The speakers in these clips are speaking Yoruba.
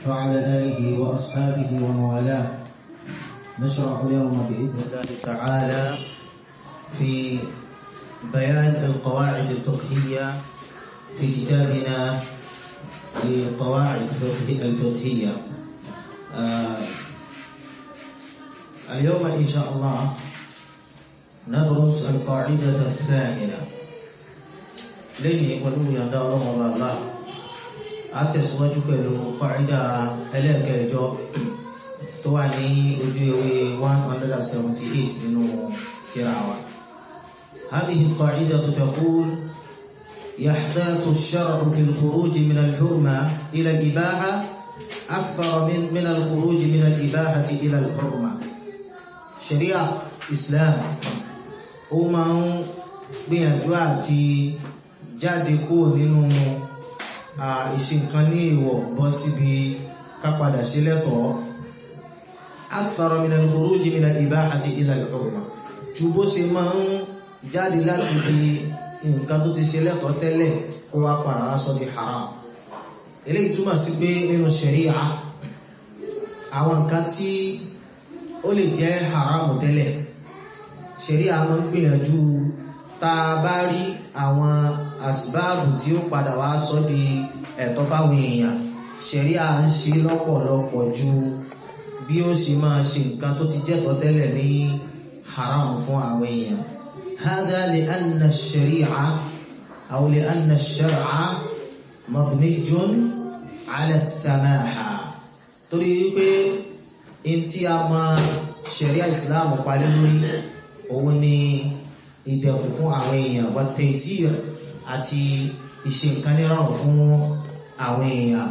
وعلى آله وأصحابه ومن والاه نشرع اليوم بإذن الله تعالى في بيان القواعد الفقهية في كتابنا القواعد الفقهية آه اليوم إن شاء الله ندرس القاعدة الثامنة lẹ́yìn pẹ̀lú ìyàndá ọlọ́run ọba àlá a tẹ̀síwájú pẹ̀lú kọ́rídà ẹlẹ́ẹ̀kẹjọ tó wà ní ojú ewé 178 nínú tírà wa هذه القاعدة تقول يحتاط الشرع في الخروج من الحرمة إلى الإباحة أكثر من من الخروج من الإباحة إلى الحرمة شريعة إسلام ó máa ń gbìyànjú àti jáde kúrò nínú ìṣe nǹkan ní ìwọ̀ bọ́ síbi kápadà sí lẹ́tọ̀ọ́ akthara min al-khuruj min al-ibahati ila al-hurma ju bó ṣe máa ń jáde láti bí nǹkan tó ti ṣe lẹ́tọ̀ọ́ tẹ́lẹ̀ kó wá padà wá sọ di haram eléyìí túmọ̀ sí pé nínú ṣẹ̀ríà àwọn nǹkan tí ó lè jẹ́ haram tẹ́lẹ̀ ṣẹ̀ríà máa ń gbìyànjú tá a bá rí àwọn àsìbáàbù tí ó padà wá sọ di ẹ̀tọ́ fáwọn èèyàn ṣẹ̀ríà ń ṣe lọ́pọ̀lọpọ̀ ju bí ó ṣe máa ṣe nǹkan tó ti jẹ́tọ́ tẹ́lẹ̀ ní haram fún àwọn èèyàn هذا لأن الشريعة أو لأن الشرع مبني على السماحة torí wípé ntí a máa ṣẹ̀ríà ìsìláàmù palẹ́ lórí òun ni ìdẹ̀kùn fún àwọn èèyàn wa taysir àti ìṣe nǹkan nírọ̀rùn fún àwọn èèyàn.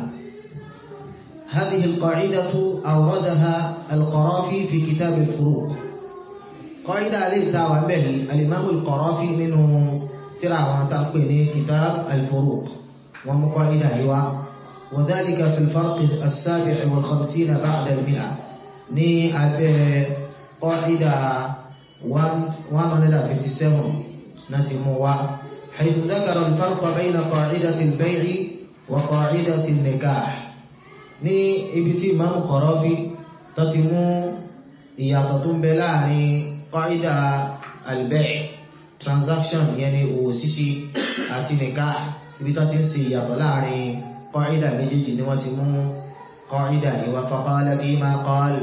هذه القاعدة أوردها القرافي في كتاب الفروق قاعدة عليه تاوى به الإمام القرافي منه ترى وتقبل كتاب الفروق ومقاعدة هو وذلك في الفرق السابع والخمسين بعد المئة ني أبي قاعدة 157 نتموا حيث ذكر الفرق بين قاعدة البيع وقاعدة النكاح ní ibi tí Imam Qarafi tó ti mú ìyàtọ̀ tó ń bẹ láàrin qaida al-bay' transaction yẹn ni òwò ṣíṣe àti nikah ibi tó ti ń ṣe ìyàtọ̀ láàrin qaida méjèèjì ni wọ́n ti mú qaida ìwà faqala fima qala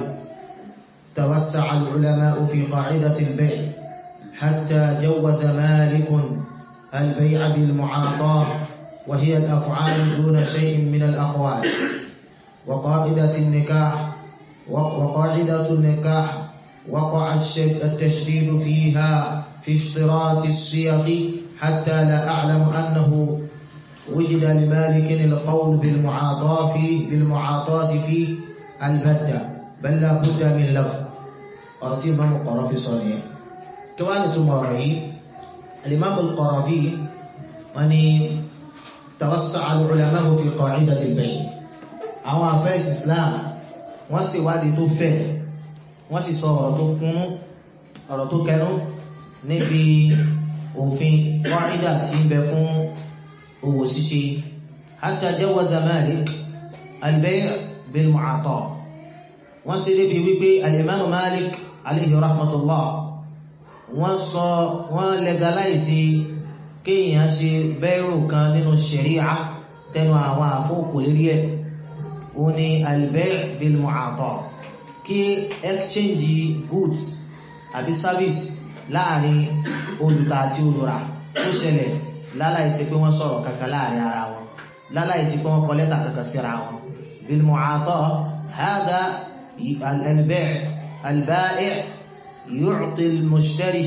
توسع العلماء في قاعدة البيع حتى جوز مالك البيع بالمعاطاة وهي الأفعال دون شيء من الأقوال وقاعدة النكاح وقاعدة النكاح وقع التشديد فيها في اشتراط الصيغ حتى لا أعلم أنه وجد لمالك القول بالمعاطاة فيه بالمعاطاة فيه البتة بل لا بد من لفظ ọ̀rọ̀ tí Imam Qarafi sọ nìyẹn kí wá ní túmọ̀ ọ̀rọ̀ yìí Al-Imam Qarafi wọ́n ní tawassa'a al-ulama'u fi qa'idati al-bay' àwọn afẹ́sì Islam wọ́n sì wádìí tó fẹ̀ wọ́n sì sọ ọ̀rọ̀ tó kún ọ̀rọ̀ tó kẹnu níbi òfin qa'ida tí ń bẹ fún òwò ṣíṣe hatta jawaza Malik al-bay' bil-mu'ata wọ́n ṣe débi wípé al-Imam Malik alayhi rahmatullah wọ́n sọ wọ́n legalize kéèyàn ṣe bẹ́ẹ̀rù kan nínú ṣẹ̀ríà tẹnu àwọn àfọ́kò lérí ẹ̀ ó ní al-bay' bil-mu'ata kí exchange goods àbí service láàrin olùta àti olùrà tó ṣẹlẹ̀ láláìsí pé wọ́n sọ̀rọ̀ kankan láàrin ara wọn láláìsí pé wọ́n kọ lẹ́tà kankan síra wọn bil-mu'ata hada البيع البائع يعطي المشتري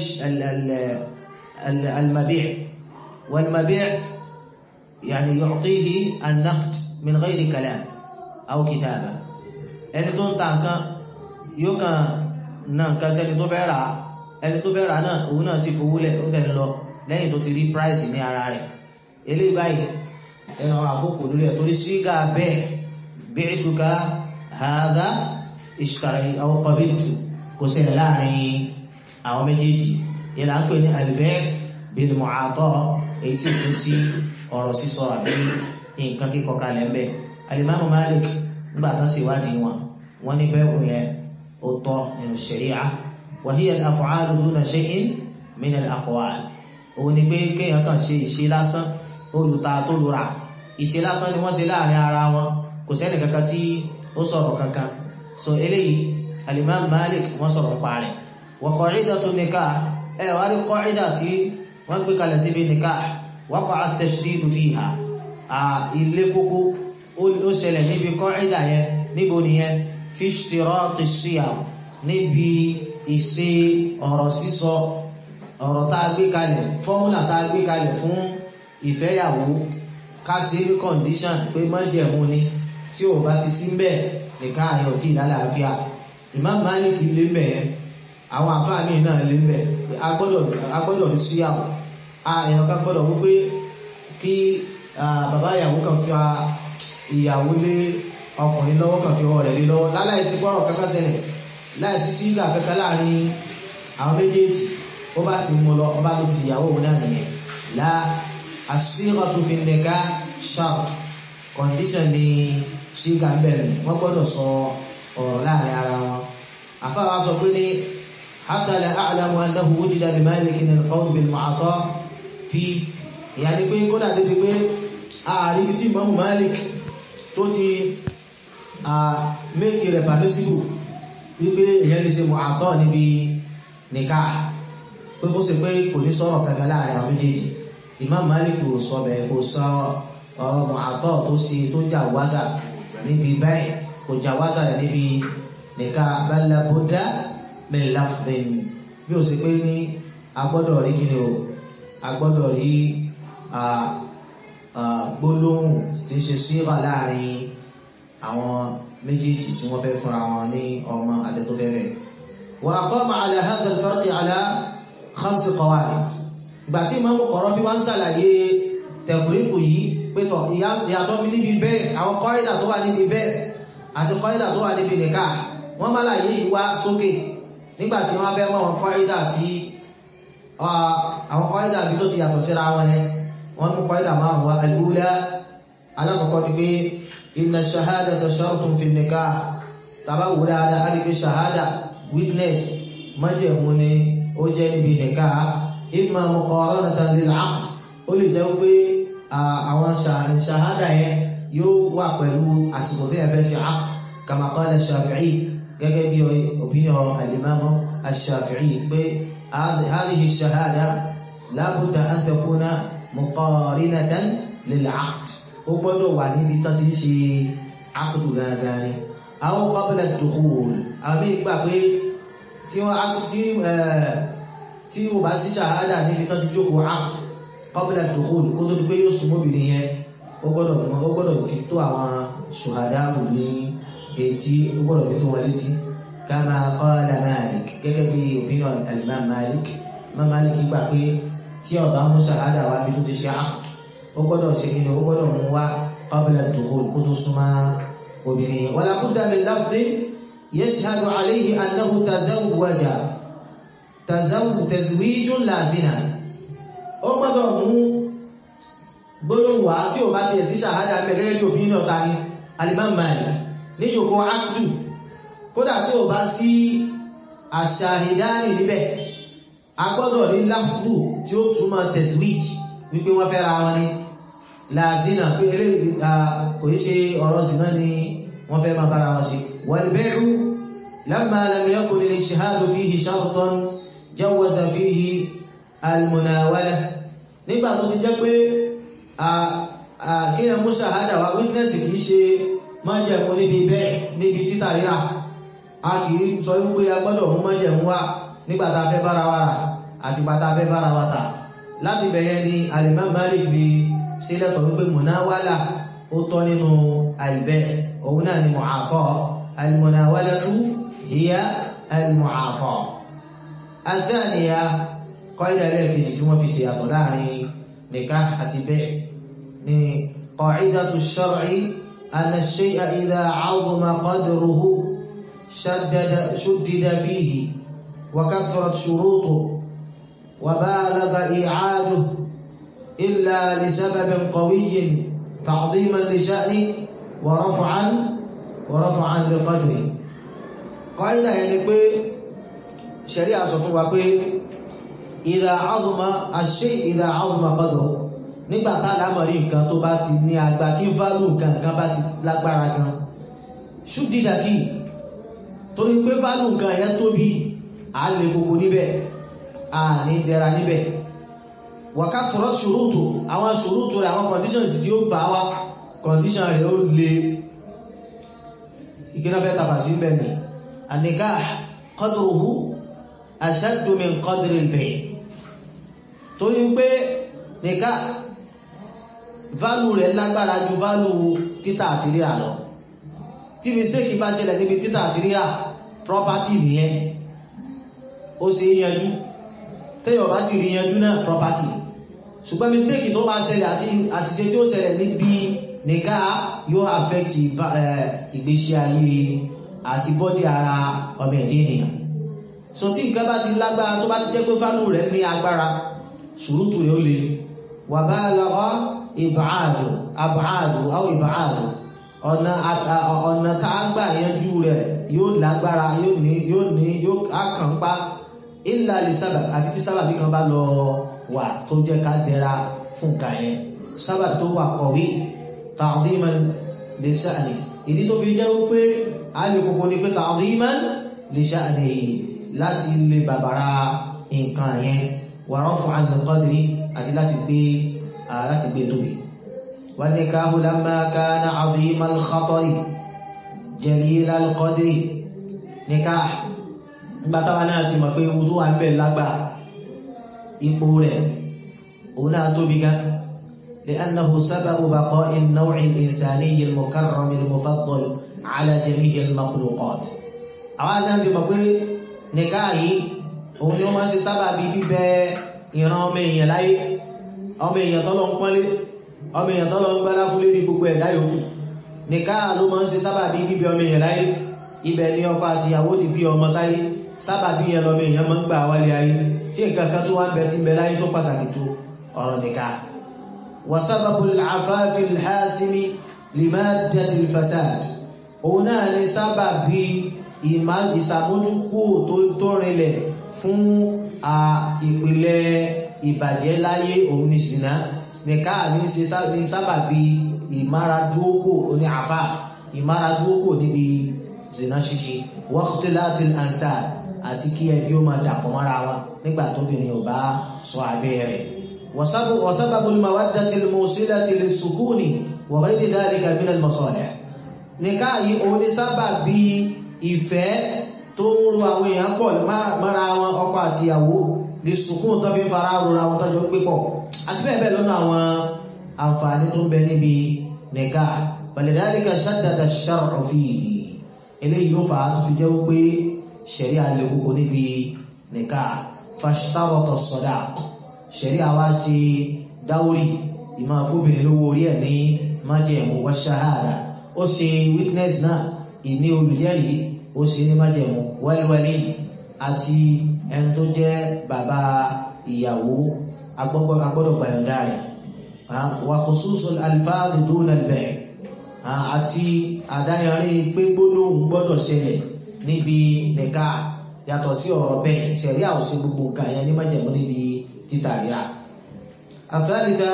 المبيع والمبيع يعني يعطيه النقد من غير كلام أو كتابة ẹni tó ń ta nǹkan yóò kàn ná nǹkan sẹ́ni tó fẹ́ rà ẹni tó fẹ́ rà náà òun náà sì fowó lẹ̀ ó tẹ̀lé lọ lẹ́yìn tó ti rí price ní ara rẹ̀ eléyìí báyìí ẹnu àkókò lórí ẹ̀ torí sígá bẹ́ẹ̀ bi'tuka hadha ìṣkàrí àwọn qabiltu kò ṣẹlẹ̀ láàrin àwọn méjèèjì yẹn là ń pè ní al-bay' bil mu'ata èyí tí kò sí ọ̀rọ̀ sísọ àbí nǹkan kíkọ kalẹ̀ ń bẹ̀. Al-Imam Malik nígbà tán sì wádìí wọn wọn ní bẹ́ẹ̀ wò yẹn ó tọ́ nínú ṣẹ̀ríà wa hiya al-af'alu duna shay'in min al-aqwal òun ni pé kéèyàn kàn ṣe ìṣe lásán olùta tó lura ìṣe lásán ni wọ́n ṣe láàrin ara wọn kò sẹ́ni kankan tí ó sọ̀rọ̀ kankan so eléyìí al-Imam Malik wọ́n sọ̀rọ̀ pa rẹ̀ wa qa'idatu nikah ẹ wá rí qa'ida tí wọ́n gbé kalẹ̀ síbi nikah waqa'a at-tashdidu fiha ilé kókó ó ṣẹlẹ̀ níbi qa'ida yẹn níbo nìyẹn fi ishtirati siyam níbi ìṣe ọ̀rọ̀ sísọ ọ̀rọ̀ tá a gbé kalẹ̀ fọ́múlà tá a gbé kalẹ̀ fún ìfẹ́yàwó ká sí ní condition pé májẹ̀mú ni tí ò bá ti sí mbẹ̀ nìkan àyàn tí ìlàlàáfíà Imam Malik lé mbẹ̀ àwọn àfáà míì náà lé mbẹ̀ agbọ́dọ̀ ní síyàwó èèyàn kan gbọ́dọ̀ wípé kí bàbá ìyàwó kan fi ìyàwó lé ọkùnrin lọ́wọ́ kan fi ọwọ́ rẹ̀ lé lọ́wọ́ láláìsí gbọ́rọ̀ kankan ṣẹlẹ̀ láìsí sígà kankan láàrin àwọn méjèèjì ó bá sì mú lọ ọba tó ti ìyàwó òun náà nìyẹn la as-sighatu fi nikah shart condition ni sígà ń bẹ̀rẹ̀ wọ́n gbọ́dọ̀ sọ ọ̀rọ̀ láàrin ara wọn àfáà wa sọ pé ní hatta la a'lamu annahu wujida li Malikin al-qawl bil-mu'ata fi ìyá ni pé kódà débi pé ààrí ibi tí Imam Malik tó ti méèkì rẹ̀ permissible wípé èyàn lè ṣe mu'ata níbi nikah pé kó ṣe pé kò ní sọ̀rọ̀ kankan láàrin àwọn méjèèjì Imam Malik kò sọ bẹ́ẹ̀ kò sọ ọ̀rọ̀ mu'ata tó ṣe tó jà wáṣà níbi báyìí kò jà wáṣà rẹ̀ níbi nikah bal la budda min lafdhin bí ó ṣe pé ní agbọ́dọ̀ rí kíni o agbọ́dọ̀ rí gbólóhùn tí ń ṣe síra láàrin àwọn méjèèjì tí wọ́n fẹ́ fúnra wọn ní ọmọ àtẹ́tó bẹ̀rẹ̀. wa aqama ala hadha al-farq ala khams qawaid. ìgbà tí ìmọ̀ ọ̀rọ̀ bí wọ́n ń ṣàlàyé tẹ̀fúríkù yìí pé tọ̀ ìyàtọ̀ mi níbi bẹ́ẹ̀ àwọn kọ́ìdà tó wà níbi bẹ́ẹ̀ àti kọ́ìdà tó wà níbi nìka wọ́n má láyé ìwá sókè nígbà tí wọ́n fẹ́ mọ̀ àwọn kọ́ìdà tí àwọn kọ́ìdà bí tó ti yàtọ̀ síra wọn yẹn wọ́n mú kọ́ìdà márùn wá al-ula alákọ̀ọ́kọ́ ni pé inna shahadata shartun fi nikah tàbá wù dáadáa a lè fi shahada witness májẹ̀mú ni ó jẹ́ níbi nikah imma muqaranatan lil aqd ó lè jẹ́ pé àwọn shahada yẹn yóò wà pẹ̀lú àsìkò tí ẹ fẹ́ ṣe aqd kama qala shafi'i gẹ́gẹ́ bí opinion al-imam al-shafi'i pé hadhihi shahada la budda an takuna muqarinatan lil aqd ó gbọ́dọ̀ wà níbi tán ti ń ṣe akudu gangan ni àwọn qabla dukhul àmì ìgbà pé tí wọ́n tí tí wọ́n bá sí ṣàhádà níbi tán ti jókòó akudu qabla dukhul kó tó di pé yóò súnmọ́ obìnrin yẹn ó gbọ́dọ̀ ó gbọ́dọ̀ fi tó àwọn ṣùhádà kù ní etí ó gbọ́dọ̀ fi tó wọn létí kama qala Malik gẹ́gẹ́ bí opinion al-Imam Malik Imam Malik gbà pé tí ó bá mú ṣàhádà wá bí tó ti ṣe akudu ó gbọ́dọ̀ ṣe kí ni ó gbọ́dọ̀ mú wá qabla dukhul kó tó súnmọ́ obìnrin wala budda min lafdhin yashhadu alayhi annahu tazawwaja tazwijun la zina ó gbọ́dọ̀ mú gbólóhùn wá tí ò bá ti ẹ̀sí ṣàhádà mẹ́gẹ́gẹ́ bí òbí náà ta ni Al-Imam Malik ní yòókó ákdù kódà tí ò bá sí àṣàhìdánì níbẹ̀ a gbọ́dọ̀ ní láfdù tí ó túmọ̀ tazwij wípé wọ́n fẹ́ ra wọn ni láàzínà pé eré kò í ṣe ọ̀rọ̀ zina ni wọ́n fẹ́ máa bára wọn ṣe wal-bay'u lamma lam yakun al-ishhadu fihi shartan jawaza fihi al-munawala nígbà tó ti jẹ́ pé kí ẹ mú ṣàhádà wá witness kì í ṣe májẹ̀mú níbi bẹ́ẹ̀ níbi títà rírà a kì í sọ wípé a gbọ́dọ̀ mú májẹ̀mú wá nígbà tá a fẹ́ bára wa rà àti gbà tá a fẹ́ bára wa tà láti bẹ̀yẹn ni Al-Imam Malik fi sílẹ̀tọ̀ wípé munawala ó tọ́ nínú àìbẹ́ òun náà ni mu'ata al-munawalatu hiya al-mu'ata athaniya qaida ẹlẹ́ẹ̀kejì tí wọ́n fi ṣe àtọ̀ láàrin nikah àti bẹ́ẹ̀ ni qa'idatu shar'i anna ash-shay'a idha 'azama qadruhu shaddada shuddida fihi wa kathurat shurutuhu وبالغ إيعاده إلا لسبب قوي تعظيما لشأنه ورفعا wa raf'an li qadri qaida yẹn ni pé ṣẹ̀rí àsọ fún wa pé idha 'azama ash-shay' idha 'azama qadru nígbà tá àlámọ̀rí nǹkan tó bá ti ní agbá tí value nǹkan nǹkan bá ti lágbára gan ṣúdídà fi torí pé value nǹkan yẹn tóbi à lè kókó níbẹ̀ à ní dẹ̀ra níbẹ̀ wàká sọ̀rọ̀ ṣòrótò àwọn ṣòrótò rẹ̀ àwọn conditions tí ó bá wá condition rẹ̀ ó lè ìgbéná fẹ́ tàbà sí bẹ̀ ní àníká qadruhu ashaddu min qadri al-bay' torí pé nìká value rẹ̀ lágbára ju value títà àti rírà lọ tí mistake bá ṣẹlẹ̀ níbi títà àti rírà property nìyẹn ó ṣe yanjú tẹ́yọ̀ bá sì rí yanjú náà property ṣùgbọ́n mistake tó máa ṣẹlẹ̀ àti àṣìṣe tí ó ṣẹlẹ̀ níbi nìká yóò affect ìgbésí ayé àti bọ́dí ara ọmọ ẹ̀dẹ́ ènìyàn so tí nǹkan bá ti lágbára tó bá ti jẹ́ pé value rẹ̀ ní agbára ṣùrùtù rẹ̀ ó le wà bá lọ́wọ́ ìbáàdù àbáàdù àwọn ìbáàdù ọ̀nà ọ̀nà tá a gbà yanjú rẹ̀ yóò lágbára yóò ní yóò ní yóò kàn pa ìlà lè sábà àti tí sábàbí kan bá lọ wà tó jẹ́ ká dẹra fún nǹkan yẹn sábà tó wà kọ̀wé ta'dhiman li sha'ni ìdí tó fi jẹ́ wípé a lè kókó ní pé ta'dhiman li sha'ni láti lè bàbára nǹkan yẹn wa raf'an li qadri àti láti gbé láti gbé tóbi. wan nikahu lamma kana 'azima al-khatari jalil al-qadri nikah nígbà táwa náà ti mọ̀ pé ewu tó wà ń bẹ̀ lágbà ipò rẹ̀ òun náà tóbi gan لأنه سبب بقاء النوع الإنساني المكرم المفضل على جميع المخلوقات àwọn náà ti mọ̀ pé nìkáà yìí òun ni wọ́n máa ń ṣe sábàbí bíbẹ ìran ọmọ èèyàn láyé ọmọ èèyàn tọ́lọ ń pọ́nlé ọmọ èèyàn tọ́lọ ń gbálá fúlé ní gbogbo ẹ̀dá yòókù nìkáà ló máa ń ṣe sábàbí bíbẹ ọmọ èèyàn láyé ibẹ̀ ni ọkọ àti ìyàwó ti bí ọmọ sáyé sábàbí yẹn lọ́mọ èèyàn máa ń gbà wálé ayé tí nǹkan kan tó wá ń bẹ tí ń bẹ láyé tó pàtàkì tó ọ̀rọ̀ nìkáà وسبب العفاف الحاسم لمادة الفساد òun náà ni sábàbí ìsàmójúkú tó rinlẹ̀ fún ìpìlẹ̀ ìbàjẹ́ láyé òun ni ṣìnà nìká ní ṣe sábàbí ìmáradúókò ní àfáà ìmáradúókò níbi ṣìnà ṣíṣe waqtilati al-ansab àti kí ẹbí ó máa dàpọ̀ mọ́ra wọn nígbà tóbìnrin ò bá sọ abẹ́ rẹ̀ وسبب المودة الموصلة للسكون وغير ذلك من المصالح nìká yìí òun ní sábàbí ìfẹ́ tó ń ro àwọn èèyàn pọ̀ mọ́ra wọn ọkọ àti ìyàwó lè sùkún tó fi ń fara rora wọn tọ́jọ́ pé pọ̀ àti bẹ́ẹ̀ bẹ́ẹ̀ lọ́nà àwọn àǹfààní tó ń bẹ níbi nìká ولذلك شدد الشرع فيه eléyìí ló fà á tó fi jẹ́ wípé ṣẹ̀rí àlẹ́ kókó níbi nìká فاشترط الصداق ṣẹ̀rí àwa ṣe dáwórì ìmọ̀ fóbìnrin lówó orí ẹ̀ ní májẹ̀mú wa ṣáhàdà ó ṣe witness náà ìní olùjẹ́rìí ó ṣe ní májẹ̀mú wẹ́lúwẹ́lì àti ẹni tó jẹ́ bàbá ìyàwó agbọ́dọ̀ gbàyànjá rẹ̀ wa khususul alfaz duna al-bay' àti àdáyanrí pé gbólóhùn gbọ́dọ̀ ṣẹlẹ̀ níbi nìka yàtọ̀ sí ọ̀rọ̀ bẹ́ẹ̀ ṣẹ̀rí àwòṣe gbogbo nǹkan yẹn ní májẹ̀mú níbi تتابعا الثالثة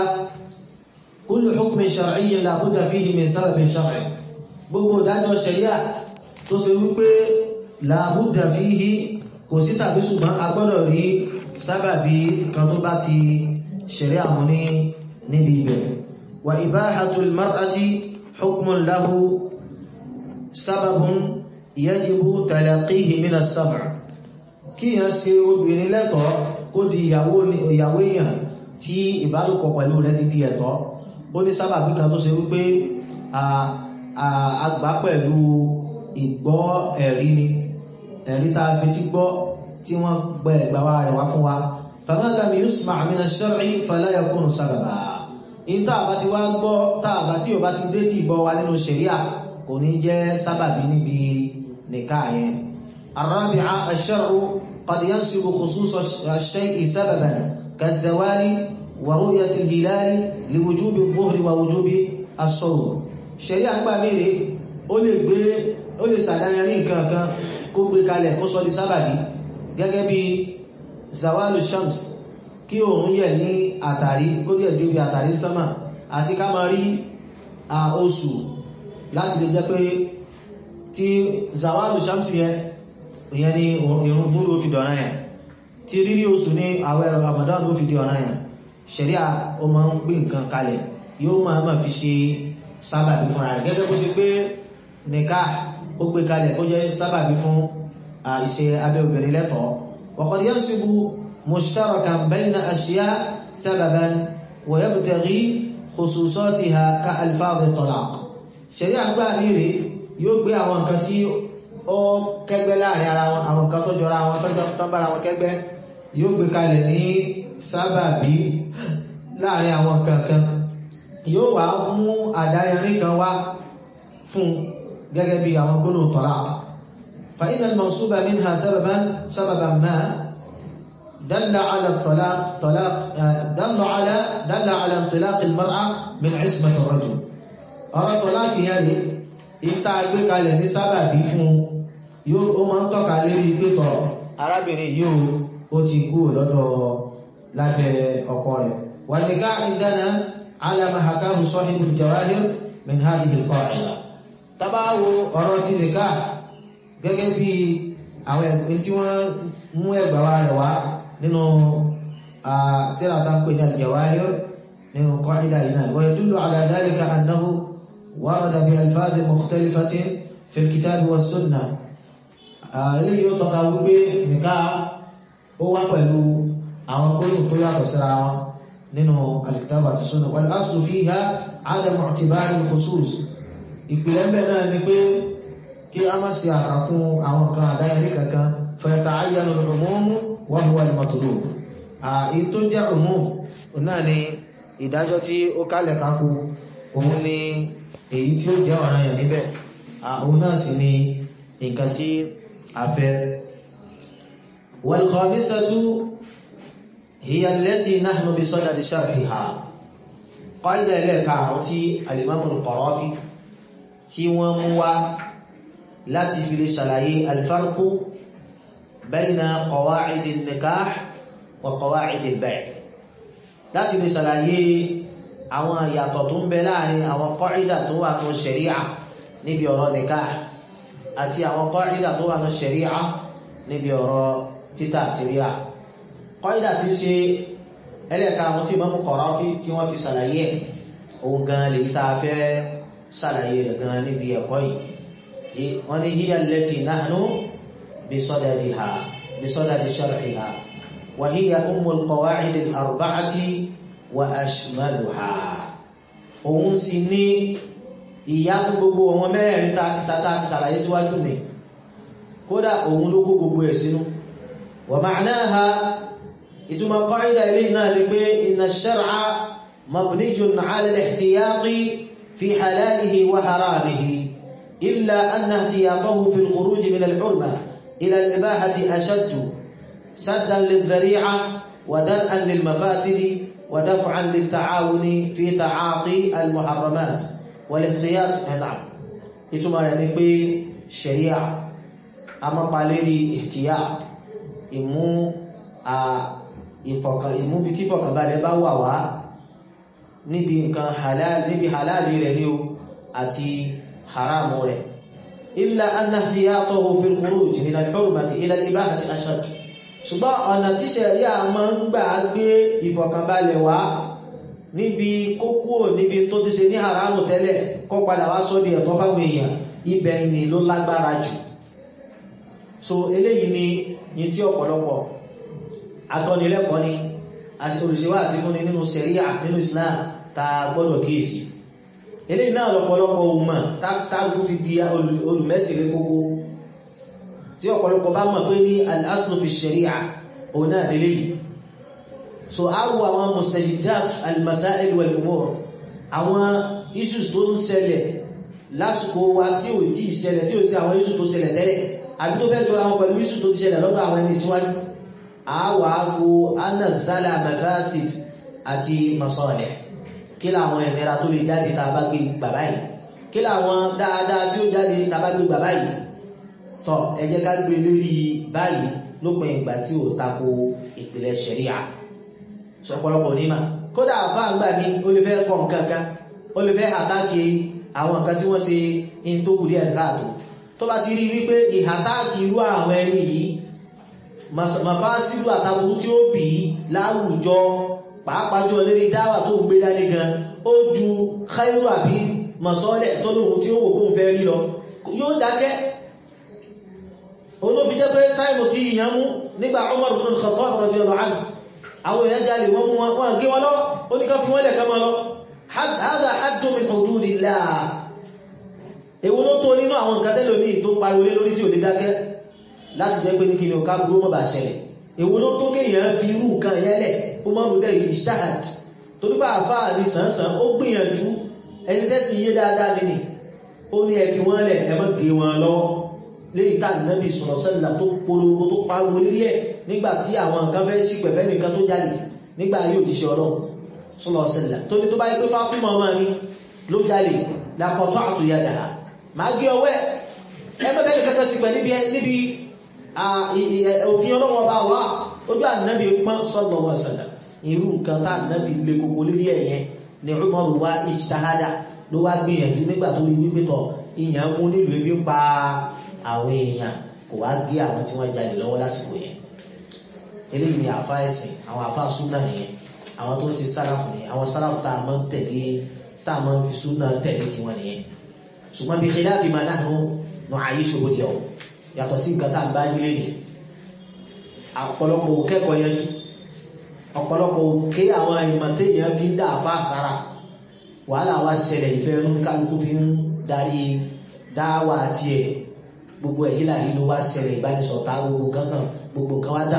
كل حكم شرعي لا بد فيه من سبب شرعي gbogbo ìdájọ́ ṣẹ̀ríà tó ṣe wípé la budda fihi kò sí tàbí ṣùgbọ́n a gbọ́dọ̀ rí sábàbí kan tó bá ti ṣẹ̀ríà mú ní níbi ibẹ̀ wa ibahatul mar'ati hukmun lahu sababun yajibu talaqihi min as-sab' kíyàn ṣe obìnrin lẹ́tọ̀ọ́ kó di ìyàwó ìyàwó èèyàn tí ìbálòpọ̀ pẹ̀lú rẹ̀ ti di ẹ̀tọ́ ó ní sábàbí kan tó ṣe wípé àgbà pẹ̀lú ìgbọ́ ẹ̀rí ni ẹ̀rí tá a fi tí gbọ́ tí wọ́n gbẹ ẹ̀gbà wa rẹ̀ wá fún wa fama lam yusma' min ash-shar'i fala yakunu sábàbà ní tá a bá ti wá gbọ́ tá a bá tí ò bá ti dé tí ìbọ̀ wa nínú ṣẹ̀ríà kò ní jẹ́ sábàbí níbi nìka yẹn الرابعة الشرع قد ينسب خصوص الشيء سببا كالزوال ورؤية الهلال لوجوب الظهر ووجوب الصوم شريعة gbà mí rè ó lè gbé ó lè sàdáyẹrí nǹkan kan kó gbé kalẹ̀ kó sọ di sábàbí gẹ́gẹ́ bí zawalu shams kí òun yẹ̀ ní àtàrí kó yẹ̀ ju bí àtàrí sánmà àti ká máa rí oṣù láti lè jẹ́ pé tí zawalu shams yẹn ìyẹn ni ìrun dúró fi dọ̀rọ̀ yẹn tí rírí oṣù ní àwẹ̀ Ramadan ló fi di ọ̀rọ̀ yẹn ṣẹ̀ríà ó máa ń gbé nǹkan kalẹ̀ yóò máa máa fi ṣe sábàbí fúnra rẹ̀ gẹ́gẹ́ bó ṣe pé nìka ó gbé kalẹ̀ kó jẹ́ sábàbí fún ìṣe abẹ́ obìnrin lẹ́tọ̀ọ́ وقد ينصب مشتركا بين أشياء سببا ويبتغي خصوصاتها كألفاظ الطلاق ṣẹ̀ríà gbà ní rèé yóò gbé àwọn nǹkan tí ó kẹgbẹ́ láàrin ara wọn àwọn nǹkan tó jọra wọn tó bára wọn kẹgbẹ́ yóò gbé kalẹ̀ ní sábàbí láàrin àwọn nǹkan kan yóò wá mú àdáyẹrí kan wá fún gẹ́gẹ́ bí àwọn gbónú talaq fa inna al-mansuba minha sababan sababan ma dalla ala talaq talaq dalla ala dalla ala intilaq al-mar'a min ismati ar-rajul ọ̀rọ̀ talaq yẹn rí ìta gbé kalẹ̀ ní sábàbí fún yóò ó máa ń tọ́ka lérí pẹ́tọ̀ arábìnrin yóò ó ti kú lọ́dọ̀ lábẹ́ ọkọ rẹ̀ wà ní ká ìdáná alama hakahu sahibul jawahir min hadhihi al-qa'ida tabawo ọ̀rọ̀ ti lè ká gẹ́gẹ́ bí àwọn ẹ̀gbẹ́ tí wọ́n mú ẹgbà wa rẹ̀ wá nínú tíra tá ń pè ní al-jawahir nínú qa'ida yìí náà wa yadullu ala dhalika annahu ورد بألفاظ مختلفة في الكتاب والسنة eléyìí ó tọ́ka wípé nìka ó wá pẹ̀lú àwọn gbólóhùn tó yàtọ̀ síra wọn nínú al-kitab àti sunnah wal aslu fiha adam i'tibar al-khusus ìpìlẹ̀ mbẹ́ náà ni pé kí a má ṣe àkàkún àwọn kan àdáyẹrí kankan fa yata'ayyanu al-umum wa huwa al-matlub èyí tó jẹ́ umum náà ni ìdájọ́ tí ó kálẹ̀ kákó òun ni èyí tí ó jẹ́ ọ̀ràn yàn níbẹ̀ àwọn náà sì ni nǹkan tí a fẹ́ wal-khamisatu hiya allati nahnu bi sadadi sharhiha qaida ẹlẹ́ẹ̀ka àwọn tí al-imam al-Qarafi tí wọ́n mú wá láti fi lè ṣàlàyé al-farqu bayna qawa'id an-nikah wa qawa'id al-bay' láti lè ṣàlàyé àwọn ìyàtọ̀ tó ń bẹ láàrin àwọn kọ́ìdà tó wà ní ṣẹ̀ríà níbi ọ̀rọ̀ nikah àti àwọn kọ́ìdà tó wà ní ṣẹ̀ríà níbi ọ̀rọ̀ títà tìríà kọ́ìdà tí ṣe ẹlẹ́ka àwọn tí Imam Qarafi tí wọ́n fi ṣàlàyé ẹ̀ òun gan lè tá a fẹ́ ṣàlàyé rẹ̀ gan níbi ẹ̀kọ́ yìí wọ́n ní hiya allati nahnu bisadadiha bisadadi shar'iha wa hiya ummul qawa'id al-arba'ati wa ashmaluha òun sì ní ìyá fún gbogbo ọmọ mẹ́rẹ̀ẹ̀rin tá ti sátá ti sàlàyé síwájú mi kódà òun ló kó gbogbo ẹ̀ sínú wa ma'naha ìtumọ̀ qaida ilé náà ni pé inna ash-shar'a mabniyun 'ala al-ihtiyati fi halalihi wa haramihi illa anna ihtiyatahu fi al-khuruj min al-'urma ila al-ibahati ashaddu saddan lil-dhari'a wa dar'an lil-mafasidi ودفعا للتعاون في تعاطي المحرمات والاحتياط نعم ìtumọ̀ rẹ̀ ni pé ṣẹ̀ríà a máa pa lérí ihtiyat ìmú ìmú bí tí fọkànbalẹ̀ bá wà wá níbi nǹkan halal níbi halali rẹ̀ ní o àti haramu rẹ̀ illa anna ihtiyatahu fi al-khuruj min al-hurmati ila al-ibahati ashad ṣùgbọ́n ọ̀nà tí ṣẹ̀ríà máa ń gbà gbé ìfọ̀kànbalẹ̀ wá níbi kókó níbi tó ti ṣe ní haramu tẹ́lẹ̀ kó padà wá sọ́ di ẹ̀tọ́ fáwọn èèyàn ibẹ̀ ni ló lágbára jù so eléyìí ni ní tí ọ̀pọ̀lọpọ̀ atọ́nilẹ́kọ̀ọ́ ni olùṣèwà àsìkúni nínú ṣẹ̀ríà nínú Islam ta gbọ́dọ̀ kíyèsí eléyìí náà lọ́pọ̀lọpọ̀ òmà tágbó fi di olùmẹ́sìlẹ̀ kókó tí ọ̀pọ̀lọpọ̀ bá mọ̀ pé ní al-aslu fi sharia òun náà lè léyìí so a wo àwọn mustajidat al-masail wal-umur àwọn issues tó ń ṣẹlẹ̀ lásìkò wa tí ò tí ìṣẹlẹ̀ tí ò sí àwọn issues tó ṣẹlẹ̀ tẹ́lẹ̀ àbí tó fẹ́ jọra wọn pẹ̀lú issues tó ti ṣẹlẹ̀ lọ́dọ̀ àwọn ẹni síwájú a wà á wo anazala mafasid àti masalih kí làwọn ìnira tó lè jáde tá a bá gbé bàbá yìí kí làwọn dáadáa tí ó jáde tàbá gbé gbà báyìí tọ ẹ jẹ́ ká gbé lórí báyìí lópin ìgbà tí ò tako ìpìlẹ̀ ṣẹ̀ríà sọpọlọpọ onímọ̀ kódà àfáà gbà mí ó lè fẹ́ kọ nǹkan kan ó lè fẹ́ àtàkì àwọn nǹkan tí wọ́n ṣe in tó kù díẹ̀ káàtó tó bá ti rí wípé ìhàtàkì irú àwọn ẹni yìí màfáàsílù àtàkùn tí ó bì í láwùjọ pàápàá jọ lérí dáwà tó ń gbé dání gan ó ju khairu àbí mọ̀sọ́lẹ̀ tó lóhun tí ó wò fún fẹ́ rí lọ yóò dákẹ́ olóbi jẹ́ pé táìmù tí ìyàn mú nígbà Umar ibn al-Khattab radiyallahu anhu àwọn èèyàn jáde wọ́n mú wọn gé wọn lọ ó ní ká fún wọ́n lẹ̀ ká máa lọ hadha haddun min hududillah èwo ló tó nínú àwọn nǹkan tẹ́lẹ̀ omi tó pariwo lé lórí tí ò lè dákẹ́ láti jẹ́ pé ní kí ni ò ká burú mọ́ bá ṣẹlẹ̀ èwo ló tó kéèyàn fi irú nǹkan yẹn lẹ̀ ó máa mú dẹ́rì ìṣáhàd torí pé àfáà ní sàn-sàn ó gbìyànjú ẹni tẹ́sí yé dáadáa nínú ó ní ẹ fi wọ́n lẹ̀ ẹ má gé wọn lọ́wọ́ léyìí tá nàbì sọ̀rọ̀ sẹ́lá tó polówó tó pariwo lórí ẹ̀ nígbà tí àwọn nǹkan fẹ́ sí pẹ̀fẹ́ nìkan tó jáde nígbà yóò jíṣẹ́ ọlọ́ sọ̀rọ̀ sẹ́lá tó ní tó bá yẹ pé Fátímà ọmọ mi ló jáde lápọ̀tọ́ àtúnyàdà máa gé ọwọ́ ẹ̀ ẹ bẹ́ẹ̀ bẹ́ẹ̀ kẹ́kẹ́ sí pẹ̀ níbi òfin ọlọ́wọ́ bá wà ojú ànábì pọ́n sọ́dọ̀ wọ̀ sẹ́lá irú nǹkan tá ànábì lè kókó lórí ẹ̀ yẹn ni Umar wá ìṣtáhádà ló wá gbìyànjú nígbà tó rí wípé tọ̀ ìyàn mú nílùú ebi pa àwọn èèyàn kò wá gé àwọn tí wọ́n jáde lọ́wọ́ lásìkò yẹn eléyìí ni àfa ẹ̀sìn àwọn àfa súnà nìyẹn àwọn tó ń ṣe sáràfù nìyẹn àwọn sáràfù tá a máa ń tẹ̀lé tá a máa ń fi súnà tẹ̀lé tiwọn nìyẹn ṣùgbọ́n bí khilafi ma nahnu nu'ayishuhu al-yawm yàtọ̀ sí nǹkan tá a bá nílé ni ọ̀pọ̀lọpọ̀ kẹ́kọ̀ọ́ yẹn jù ọ̀pọ̀lọpọ̀ ké àwọn ìmọ̀tẹ́ yẹn fi ń dá àfa àsára wàhálà wa ṣẹlẹ̀ ìfẹ́ ẹnu kálukú fi ń darí dáwà tiẹ̀ gbogbo ẹ̀yí là yìí ló wá ṣẹlẹ̀ ìbánisọ̀tà gbogbo kankan gbogbo kan wá dà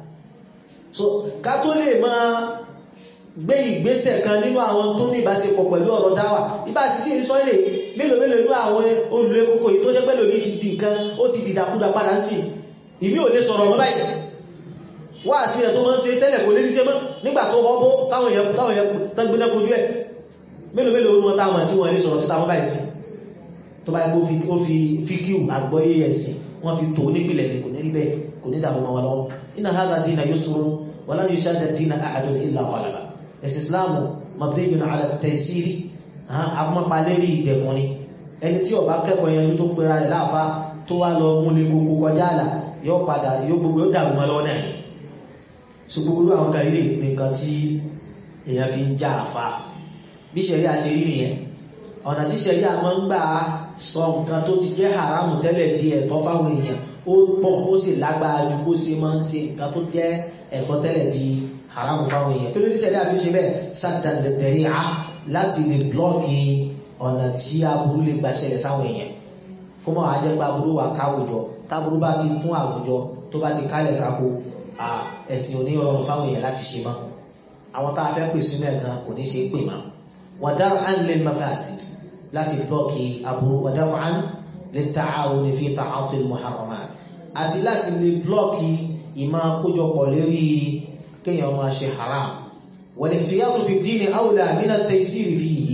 so ká tó lè máa gbé ìgbésẹ̀ kan nínú àwọn tó ní ìbáṣepọ̀ pẹ̀lú ọ̀rọ̀ dáwà ibà sísí ń sọ èlé mélòó mélòó inú àwọn olùlé kókó yìí tó jẹ́ pẹ́lú omi ti di nǹkan ó ti dìdàkudà padà ń sì ìmí ò lè sọ̀rọ̀ mọ́ báyìí wá sí ẹ̀ tó máa ń ṣe tẹ́lẹ̀ kò lè ní ṣe mọ́ nígbà tó wọ́n bó káwọn èèyàn táwọn èèyàn tẹ́gbẹ́ná kojú ẹ̀ mélòó mélòó inú wọn táwọn àti wọn lè sọ̀rọ̀ sí táwọn báyìí sí tó bá yẹ kó fi fíkíù àgbọ́yé ẹ̀sìn wọ́n fi tó nípìnlẹ̀ kò ní rí bẹ́ẹ̀ kò ní dààmú wọn lọ́wọ́ inna hadha dina yusrun wala yushadda dina ahadun illa ghalaba ẹ̀sìn islamu mabniyun ala taysiri amọ́palérí ìdẹ̀kùn ni ẹni tí ó bá kẹ́kọ̀ọ́ yẹn tó pera rẹ̀ láàfa tó wá lọ múlẹ̀ kókó kọjá àlà yóò padà yóò gbogbo yóò dàrú wọn lọ́wọ́ náà ṣùgbọ́n gbogbo àwọn kan ilé nǹkan tí èèyàn fi ń já àfa bí ṣẹ̀rí àṣẹ rí nìyẹn ọ̀nà tí ṣẹ̀rí àmọ́ ń gbà sọ nǹkan tó ti jẹ́ haramu tẹ́lẹ̀ di ẹ̀tọ́ fáwọn èèyàn ó pọ̀ ó sì lágbára ju bó ṣe máa ń ṣe nǹkan tó jẹ́ ẹ̀tọ́ tẹ́lẹ̀ di haramu fáwọn èèyàn kí ló ní ṣẹ̀rí àfi ṣe bẹ́ẹ̀ sádàn lẹ́tẹ̀rí á láti lè blọ́ọ̀kì ọ̀nà tí aburú lè gbà ṣẹlẹ̀ sáwọn èèyàn kó mọ̀ á jẹ́ pé aburú wà káwùjọ táburú bá ti kún àwùjọ tó bá ti kálẹ̀ kákó ẹ̀sìn òní rọrùn fáwọn èèyàn láti ṣe mọ́ àwọn tá a fẹ́ pè sínú ẹ̀ gan kò ní ṣe é pè mọ́ ودرعا للمفاسد láti blọ́ọ̀kì aburú ودفعا للتعاون في تعاطي المحرمات àti láti lè blọ́ọ̀kì ìmọ̀ àkójọpọ̀ lérí kéèyàn máa ṣe haram والاحتياط في الدين أولى من التيسير فيه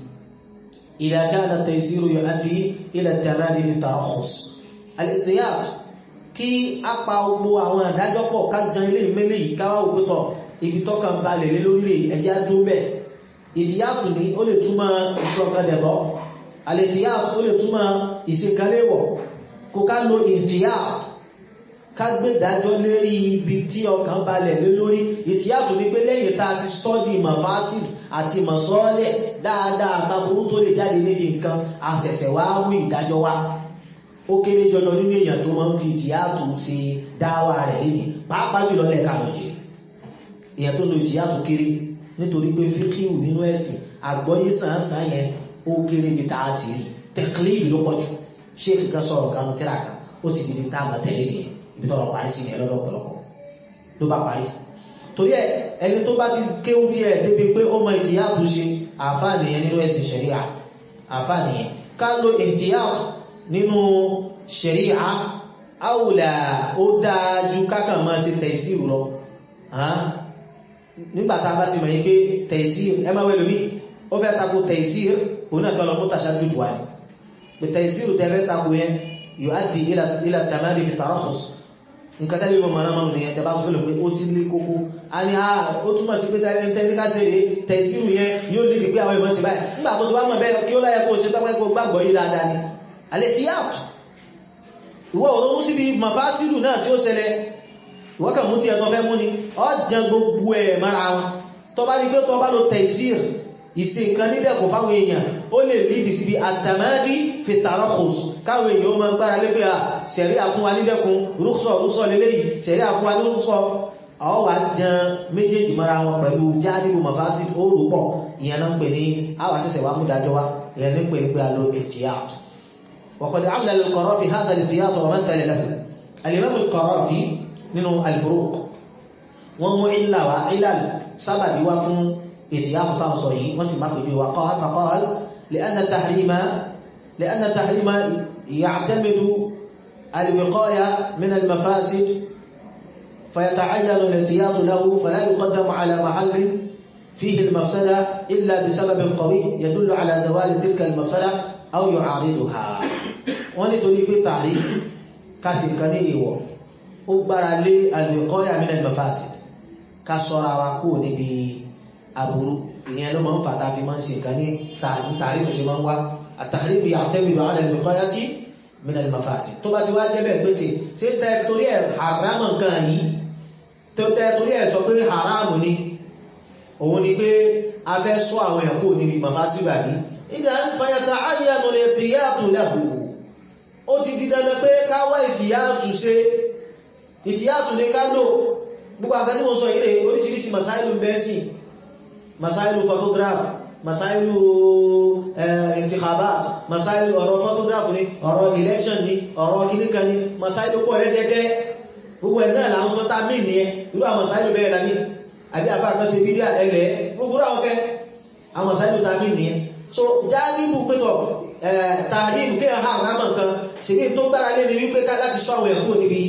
إذا كان التيسير يؤدي إلى التمادي في الترخص الاحتياط kí a pa gbogbo àwọn àdájọ́ pọ̀ ká jan ilé ìmẹ́lẹ̀ yìí ká wá òpétọ̀ ibi tọ́kàn balẹ̀ lé lórí ẹ̀já dún bẹ́ẹ̀ ìtìyàtù ní ó lè túmọ̀ ìṣọ̀kadẹ̀tọ́ àlètìyàtù ó lè túmọ̀ ìṣekaléwọ̀ kó ká lo ìtìyàtù ká gbé dájọ́ lérí ibi tí ọkàn balẹ̀ lé lórí ìtìyàtù ní pé lẹ́yìn tá a ti stọ́dì mafasid àti masọ́ọ́lẹ̀ dáadáa àtàbùrú tó lè jáde níbi nǹkan àṣẹ̀ṣẹ̀ wá mú ìdájọ́ wá ó kéré jọjọ nínú èèyàn tó máa ń fi ìtìyàtù ṣe dáwà rẹ̀ lẹ́yìn pàápàá jùlọ lẹ́ka lọ́jẹ́ èèyàn tó lo ìtìyàtù kéré nítorí pé fíkíù nínú ẹ̀sìn àgbọ́yé sàǹsàn yẹn ó kéré bí táà ti rí tẹ̀klíìdì ló pọ̀ jù ṣéèkì kan sọ̀rọ̀ kan tíra kan ó sì di ní táàmù tẹ̀lé nìyẹn ibi tó ọ̀rọ̀ parí sí yẹn lọ́dọ̀ ọ̀pọ̀lọpọ̀ ló bá parí. torí ẹ ẹni tó bá ti kéwú tiẹ̀ débi pé ó mọ ìtìyàtù ṣe àǹfààní yẹn nínú ẹ̀sìn ṣẹ̀ríà àǹfààní yẹn ká lo ìtìyàtù nínú ṣẹ̀ríà àwùlà ó dáa ju kákan máa ṣe tẹ̀síù lọ nígbà tá a bá ti mọ̀ yí pé tẹ̀sír ẹ máa wẹ̀ lómi ó fẹ́ tako tẹ̀sír òun náà kan lọ mú tàṣà dúdú wa ni pẹ̀tẹ̀ ìsírù tẹ́fẹ́ tako yẹn yóò á di ilà tàmádì fi tarakhus nǹkan tẹ́lẹ̀ mọ̀ mọ̀nà mọ̀nà yẹn tẹ́bá sọ́kọ̀lẹ̀ pé ó ti lé kókó a ní a ó túmọ̀ sí pé tẹ́lẹ̀ ká ṣe rèé tẹ̀ ìsírù yẹn yóò lè pé àwọn ìmọ̀ sí báyìí nígbà tó ti wá mọ̀ bẹ́ẹ̀ kí ó láyẹ kó ṣe tọ́pẹ́ kó gbàgbọ́ yìí dáadáa ni alẹ́ ti yàtọ̀ ìwọ òun síbi màfásílù náà tí ó ṣẹlẹ̀ ìwọ kàn mú ti ẹ̀tọ́ fẹ́ mú ni ọjàn gbogbo ẹ̀ mara wọn tó bá rí pé tó bá lo tẹ̀sír ìsìn nǹkan nídẹ̀kùn fáwọn èèyàn ó lè lídì síbi àtàmádì fi tarakhus káwọn èèyàn ó máa gbára lé pé à ṣẹ̀rí àfún wa nídẹ̀kùn rúkṣọ̀ rúkṣọ̀ lélẹ́yìí ṣẹ̀rí àfún wa ní rúkṣọ̀ àwọn wà jan méjèèjì mara wọn pẹ̀lú jáàdìbò màfásí ó rò pọ̀ ìyẹn náà ń pè ní àwọn àṣẹṣẹ wa mú dájọ́ wa ìyẹn ní pè ní pé a lo ètìyàtọ̀ وقد عمل القرافي هذا الاحتياط ومثل له الإمام القرافي nínú الفروق wọ́n mú ìlà wá ìlà sábàbí wá fún ìtìyàtọ̀ táwọn sọ yìí wọ́n sì má pèbí wa قال فقال لأن التحريم لأن التحريم يعتمد الوقاية من المفاسد فيتعين الاحتياط له فلا يقدم على محل فيه المفسدة إلا بسبب قوي يدل على زوال تلك المفسدة أو يعارضها wọ́n nítorí pé tàrí kásì kan ní ìwọ̀ ó gbára lé al-wiqaya min al-mafasid ká sọ́ra wa kó níbi aburú ìyẹn ló máa ń fàtà fi máa ń ṣe nǹkan ní tàrí tó ṣe máa ń wá at-tahrim ya'tamidu ala al-wiqayati min al-mafasid tó bá ti wá jẹ́ bẹ́ẹ̀ pèsè ṣé tẹ́ torí ẹ̀ haram nǹkan yìí tó tẹ́ torí ẹ̀ sọ pé haram ni òun ni pé a fẹ́ sọ àwọn èèyàn kó níbi mafasid bàbí ìdá ń fayata ayyanu al-ihtiyatu lahu ó ti di dandan pé ká wá ìtìyàtù ṣe ìtìyàtù ní ká lò gbogbo àgbàtí mo sọ ilé oríṣiríṣi masáìlú bẹ́ẹ̀sì masáìlú photograph masáìlú intikhabat masáìlú ọ̀rọ̀ photograph ní ọ̀rọ̀ election ní ọ̀rọ̀ kìníkan ní masáìlú pọ̀ rẹ́gẹ́gẹ́ gbogbo ẹ̀ náà là ń sọ tá mí ní ẹ irú àwọn masáìlú bẹ́ẹ̀ la ní àbí àbá àkọsí bídíà ẹlẹ́ gbogbo àwọn kẹ́ àwọn masáìlú tá mí ní ẹ so jáàbíbù pẹ́tọ̀ tààdínù kí ẹ̀há àrámà nǹkan sì ní tó gbára lé ní wípé ká láti sọ àwọn ẹ̀kọ́ níbi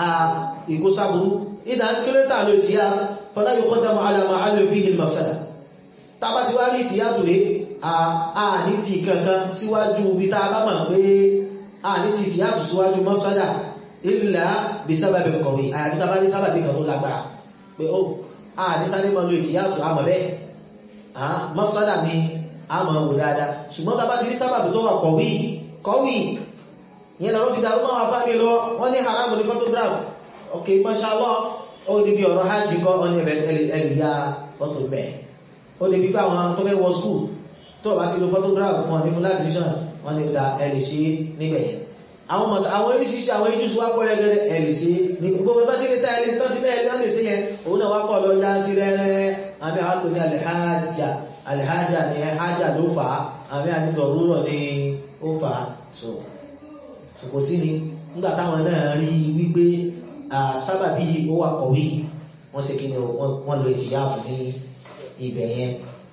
ìkóṣàbùrú ìdá kílótà ló ti yá fọlá yóò kọ́dá mọ́ alàmà alẹ́ fi hìl mafsada tàbá ti wá rí ti yàtò rẹ̀ a ní ti kankan síwájú bí tá a bá mọ̀ pé a ní ti ti yàtò síwájú mafsada ìlà bí sábàbí kọ̀wé àyàbí tá a bá ní sábàbí kan tó lágbára pé ó a ní sáré mọ́ lo ti yàtò àmọ̀ bẹ́ẹ̀ mafsada ni a máa wò dáadáa ṣùgbọ́n tá a bá ti rí sábàbí tó wà kọ̀wé kọ̀wé yẹn lọ́rọ́ fi dàrú máa fámi lọ wọ́n ní haram ní photograph ok mashallah ó ní bí ọ̀rọ̀ hajj kọ́ ọ́n ní ẹ̀lì ya fọ́tò bẹ́ẹ̀ ó ní bí báwọn tó fẹ́ wọ skul tó bá ti lo photograph wọn ní fún admission wọn ní da ẹ̀lì sí níbẹ̀ yẹn àwọn mọ̀sá àwọn oríṣiríṣi àwọn iṣu wá pọ̀ rẹ́gẹ́rẹ́ ẹ̀lì sí ní gbogbo bá ti lè ta ẹ̀lì tó ti bẹ́ẹ̀ lọ́sẹ̀ sí yẹn òun náà wá pọ̀ lọ ya ti rẹ́rẹ́ àbí àwọn pè ní alhaja alhaja ni haja ló fà á àbí àdìgbò rúrọ̀ ni ó fà á so kò sí ni nígbà táwọn náà rí wípé sábàbí ó wà kọ̀wé wọ́n ṣe kí ni wọ́n lo ìtìyàfù ní ibẹ̀ yẹn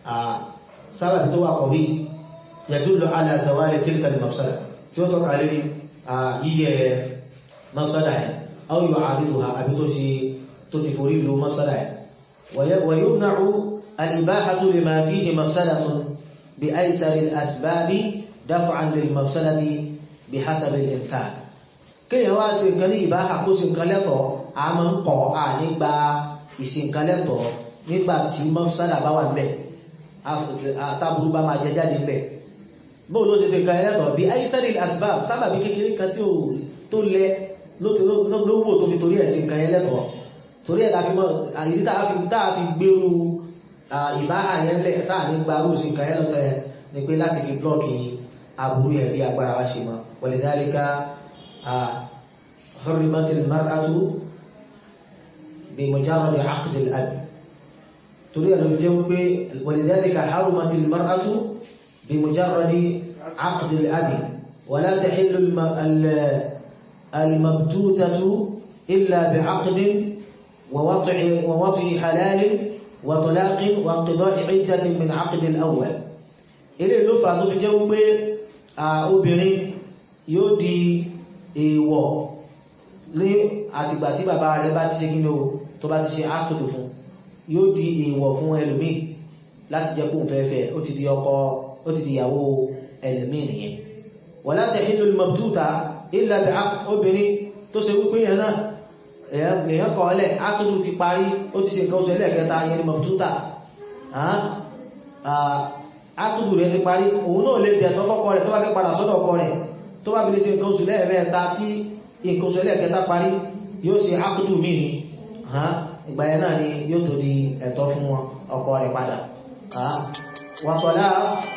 sábàbí tó wà kọ̀wé yadullu ala zawali tilka al-mafsada tí ó tọ́ka lórí yíyẹ mafsada yẹn aw yu'ariduha àbí tó ti tó ti forí lu mafsada yẹn wa yumna'u al-ibahatu lima fihi mafsadatun bi aysari al-asbabi daf'an lil-mafsadati bí hasabi imkan kéèyàn wá ṣe nǹkan ní ìbáhà kó ṣe nǹkan lẹ́tọ̀ọ́ a máa ń kọ́ a nígbà ìṣe nǹkan lẹ́tọ̀ọ́ nígbà tí mọ́sálà bá wà ńbẹ̀ àtàbùrú bá máa jẹ jáde ńbẹ̀ bóun ló ṣe ṣe nǹkan lẹ́tọ̀ọ́ bí aisari asbab sábàbí kékeré kan tí ò tó lẹ ló wò tó fi torí ẹ̀ ṣe nǹkan lẹ́tọ̀ọ́ torí ẹ̀ láfi mọ́ àyíní tá a fi gbèrú ìbáhà yẹn lẹ̀ tá a ní gba rúùsì nǹkan lẹ́tọ̀ọ́ yẹn ni pé láti fi blọ́ọ̀kì aburú yẹn bí agbára wa ṣe mọ́ ولذلك حرمت المرأة بمجرد عقد الأب تريد أن تجاوب ولذلك حرمت المرأة بمجرد عقد الأب ولا تحل المبتوتة إلا بعقد ووضع ووضع حلال وطلاق وانقضاء عدة من عقد الأول إلى اللفظ تجاوب obìnrin yóò di èèwọ̀ ní àtìgbà tí bàbá rẹ̀ bá ti ṣe kí ní o tó bá ti ṣe ákùdù fún yóò di èèwọ̀ fún ẹlòmíì láti jẹ́ kó fẹ́fẹ́ ó ti di ọkọ ó ti di ìyàwó ẹlòmíì nìyẹn wala tahillu al-mabtuta illa bi obìnrin tó ṣe wípé yẹn náà èèyàn kọ̀ ọ́lẹ̀ ákùdù ti parí ó ti ṣe nǹkan oṣù ẹlẹ́ẹ̀kẹta yẹn ni mabtuta ákùdù rẹ̀ ti parí òun náà lè dẹ̀ tọ́fọ́kọ rẹ̀ tó bá fẹ́ padà sọ́dọ̀ ọkọ rẹ̀ tó bá fi lè ṣe nǹkan oṣù lẹ́ẹ̀mẹ́ta tí nǹkan oṣù ẹlẹ́ẹ̀kẹta parí yóò ṣe ákùdù míì ni ìgbà yẹn náà ni yóò tó di ẹ̀tọ́ fún wọn ọkọ rẹ̀ padà wàtọ̀lá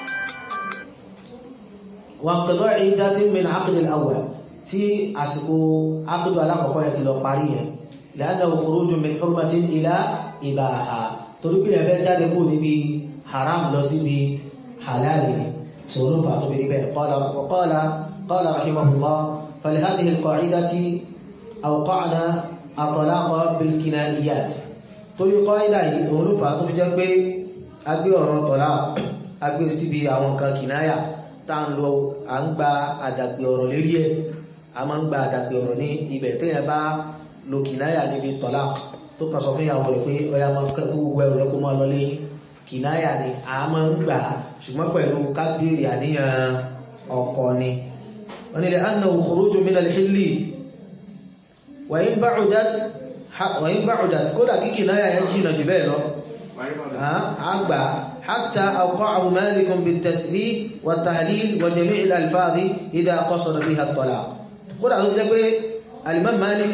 wàpẹ̀lọ́ ìdátí min ákùdù al-awwal tí àsìkò ákùdù alákọ̀ọ́kọ́ yẹn ti lọ parí yẹn lẹ́yìn khuruju min hurmatin ila ibaha torí pé ẹ̀fẹ́ jáde kó níbi haram lọ síbi halali sọ̀rọ̀ fà tó fi níbẹ̀ qala qala rahimahullah falihadihi al-qa'idati awqa'na at-talaqa bil-kinayat torí qaida yìí òun ló fà tó fi jẹ́ pé agbé ọ̀rọ̀ tọ̀lá agbé síbi àwọn kan kìnáyà tá ń lọ à ń gba àdàgbé ọ̀rọ̀ lérí ẹ̀ a máa ń gba àdàgbé ọ̀rọ̀ ní ibẹ̀ téèyàn bá lo kìnáyà níbi tọ̀lá tó kàn sọ fún ìyàwó rẹ̀ pé ọya máa kẹ́kọ̀ọ́ gbogbo ẹrù rẹ̀ kó máa lọ lẹ́yìn kìnáyà ni a máa ń gbà ṣùgbọ́n pẹ̀lú kábírì àníyàn ọkọ ni wọ́n ní annahu khuruju min al-hilli wa in ba'udat wa in ba'udat kódà kí kìnáyà yẹn jìnà jù bẹ́ẹ̀ lọ àgbà حتى أوقعه مالك بالتسليم والتهليل وجميع الألفاظ إذا قصد بها الطلاق قل أعلم جاء الإمام مالك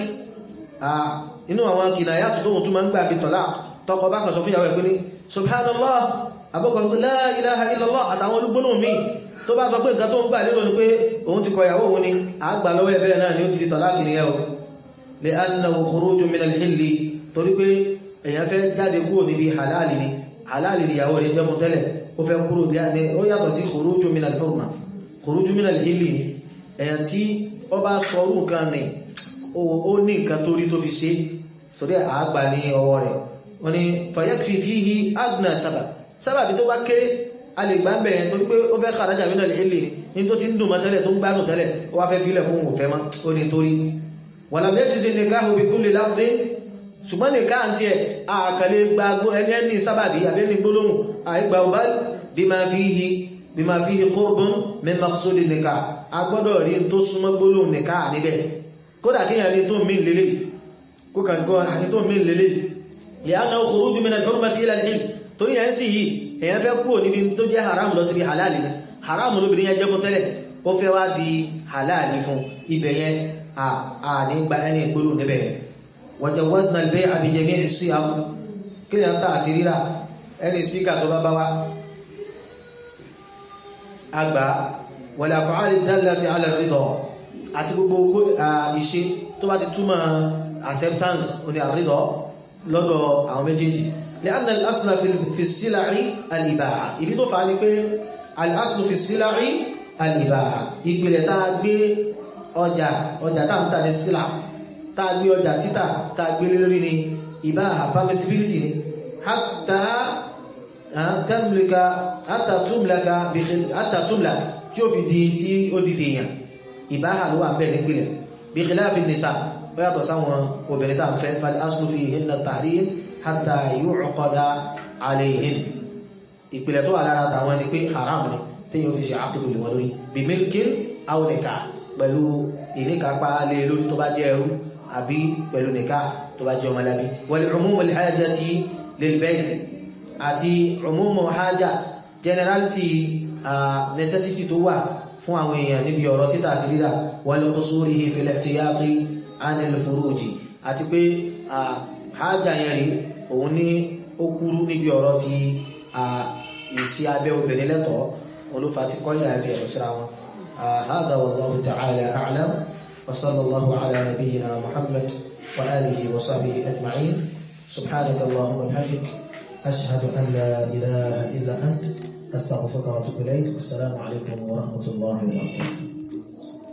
inú àwọn kìnàyà tó tóhun tó máa ń gbà bí tọ́lá tọkọ bá kàn sọ fún ìyàwó ẹ̀kú ní subhanallah abọ́kọ̀ la ilaha illallah àtàwọn olúgbónà mi tó bá sọ pé nǹkan tó ń gbà lérò ní pé òun ti kọ ìyàwó òun ni àgbà lọ́wọ́ ẹ̀bẹ̀ náà ni ó ti di tọ́lá kìnìyàn o lè annahu khuruju min al-hilli torí pé èèyàn fẹ́ jáde kúrò níbi halali ni halali ni ìyàwó rẹ̀ jẹ́ fún tẹ́lẹ̀ ó fẹ́ kúrò ní ó yàtọ̀ sí khuruju min al-hurma khuruju min al-hilli ni èèyàn tí ó bá sọ orú nǹkan ni ó ní nǹkan tó rí tó fi ṣe torí àgbà ní ọwọ́ rẹ̀ wọ́n ni fàyẹ́kì fi hí agna sábà sábàbí tó bá kéré a lè gbá bẹ̀rẹ̀ tó pé ó fẹ́ kàrájà mínà lè lè ní tó ti ń dùn mọ́ tẹ́lẹ̀ tó ń gbádùn tẹ́lẹ̀ ó wá fẹ́ fílẹ̀ fún òun fẹ́ mọ́ ó ní torí wà lábẹ́jì sí nìká òbí kú lè láfẹ́ ṣùgbọ́n nìká àti ẹ̀ àkàlẹ̀ gbàgbó ẹni ẹni sábàbí àbẹ́ni gbólóhùn àìgbà ọba bí máa fi hí bí máa fi hí qurbun min maqsudi nìká a gbọ́dọ̀ rí tó súnmọ́ gbólóhùn nìká níbẹ̀ kódà kíyàn rí tó mí lélẹ̀ kó kàn kọ́ àti tó mí lélẹ̀ lẹ́yìn khuruju min al-hurmati ila al-hilm torí yẹn sì yìí èyàn fẹ́ kúrò níbi tó jẹ́ haram lọ síbi halali ni haram lóbìnrin yẹn jẹ́ fún tẹ́lẹ̀ ó fẹ́ wá di halali fún ibẹ̀ yẹn a ní gba ẹni ìgbóló níbẹ̀ wa jawazna al-bay'a bi jami'i as-siyam kíyàn tà àti ríra ẹni síkà tó bá bá wá àgbà wal af'al ad-dallati ala ar-ridha àti gbogbo ìṣe tó bá ti túmọ̀ acceptance oní àrídọ́ lọ́dọ̀ àwọn méjèèjì لأن الأصل في السلع الإباحة ìdí tó fà ní pé الأصل في السلع الإباحة ìpìlẹ̀ tá a gbé ọjà ọjà tá ń tà ní sílà tá a gbé ọjà títà tá a gbé lórí ní ìbáhà permissibility ni حتى تملك حتى تملك حتى تملك tí ó fi di tí ó di dèèyàn ìbáhà ló wà bẹ́ẹ̀ nípìlẹ̀ bí khilafi nìsà ó yàtọ̀ sáwọn obìnrin tàà fẹ́ fal aslu fihinna at-tahrim hatta yu'qada alayhin ìpìlẹ̀ tó wà lára tàwọn ni pé haram ni tí yóò fi ṣe àkùdù lè wọ́n lórí bí milkin aw nikah pẹ̀lú ìníkàpá lé lórí tó bá jẹ́ ẹrú àbí pẹ̀lú nikah tó bá jẹ́ ọmọlábí wal umum al-hajati lil bay' àti umum haja generality necessity tó wà fún àwọn èèyàn níbi ọ̀rọ̀ títà àti rírà wal qusurihi fil ihtiyati anil furuji àti pé hajjá yẹn rí òun ní ó kúrú níbi ọ̀rọ̀ ti ìsí abẹ́ obìnrin lẹ́tọ̀ọ́ olúfa ti kọ́ ìlà ẹ̀fẹ̀ ẹ̀rọ síra wọn هذا والله تعالى أعلم وصلى الله على نبينا محمد وآله وصحبه أجمعين سبحانك اللهم وبحمدك أشهد أن لا إله إلا أنت أستغفرك وأتوب إليك والسلام عليكم ورحمة الله وبركاته